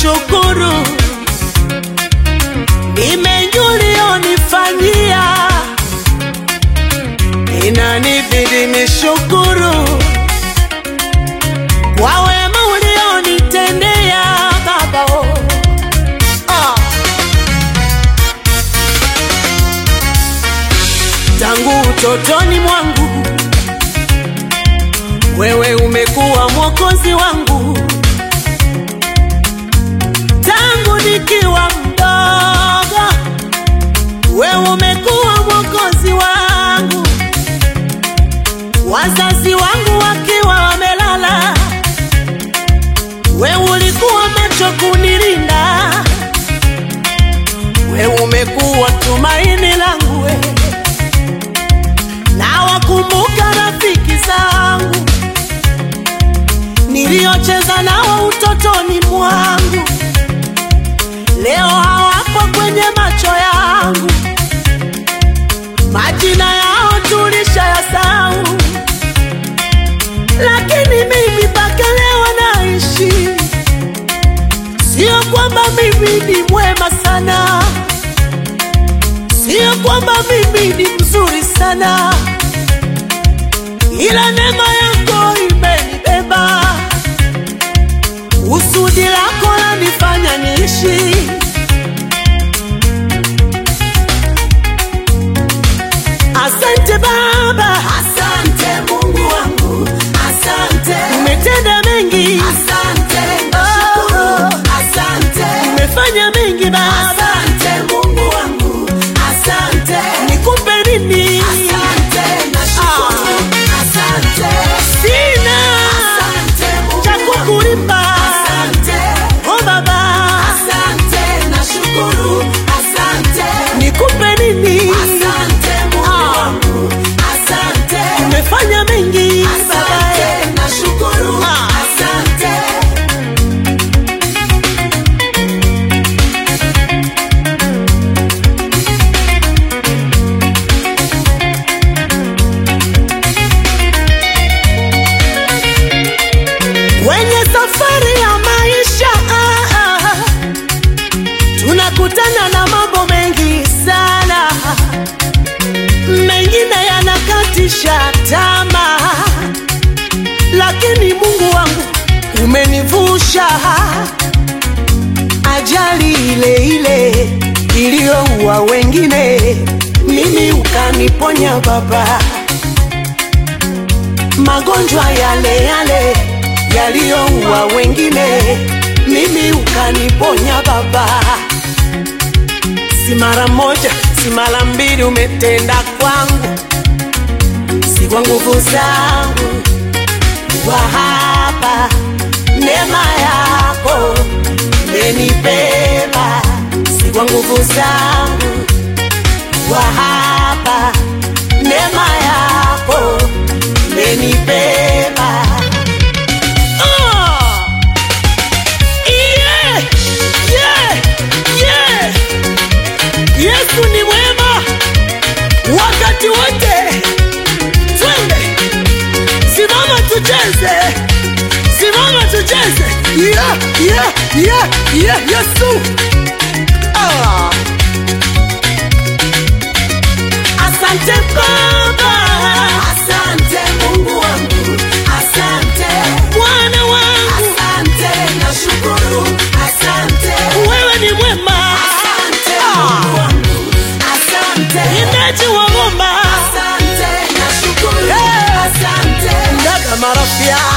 nishukuru, ni mengi ulionifanyia, inanibidi nishukuru kwa wema ulionitendea Baba. oh. Ah. Tangu utotoni mwangu wewe umekuwa mwokozi wangu, tangu nikiwa mdogo wewe umekuwa mwokozi wangu, wazazi wangu wakiwa wamelala, wewe ulikuwa macho kunilinda, wewe umekuwa tumaini langu we. Na wakumbuka rafiki zangu niliocheza nao utotoni mwangu, leo hawapo kwenye macho yangu, majina yao tulishayasahau, lakini mimi mpaka leo naishi. Sio kwamba mimi ni mwema sana, sio kwamba mimi ni mzuri sana, ila neema yako imenibeba. Usudi lako lanifanya niishi. Asante Baba, Asante Mungu wangu, asante, umetenda mengi, asante, nashukuru, asante, umefanya mengi Baba, asante Mungu wangu, asante, nikupe nini? asante, nashukuru, asante, Sina asante Mungu cha wangu, kukulipa. asante, Oh Baba, asante, nashukuru, asante, nikupe nini? asante Mungu wangu, asante, Umefanya mengi Baba, asante, nashukuru, Ah. asante. kwenye safari ya maisha ah, ah, tunakutana na mambo mengi sana, mengine yanakatisha tamaa, lakini Mungu wangu umenivusha ajali ile ile iliyoua wengine, mimi ukaniponya Baba magonjwa yale yale yaliyoua wengine, mimi ukaniponya Baba. Si mara moja, si mara mbili, umetenda kwangu, si kwa nguvu zangu, kwa hapa neema yako imenibeba, si kwa nguvu zangu, kwa hapa neema yako imenibeba. Ah! Yeah! Yeah! Yeah! Yesu ni mwema wakati wote. Twende, simama tucheze, simama tucheze. Yeah, yeah, yeah, yeah, Yesu. Ah. Asante Baba, Asante Mungu wangu, asante, Bwana wangu, asante, nashukuru, asante, wewe ni mwema. asante Ah. Mungu wangu, asante, Indaji wa ngoma asante, nashukuru, Hey. asante, ndaga marafia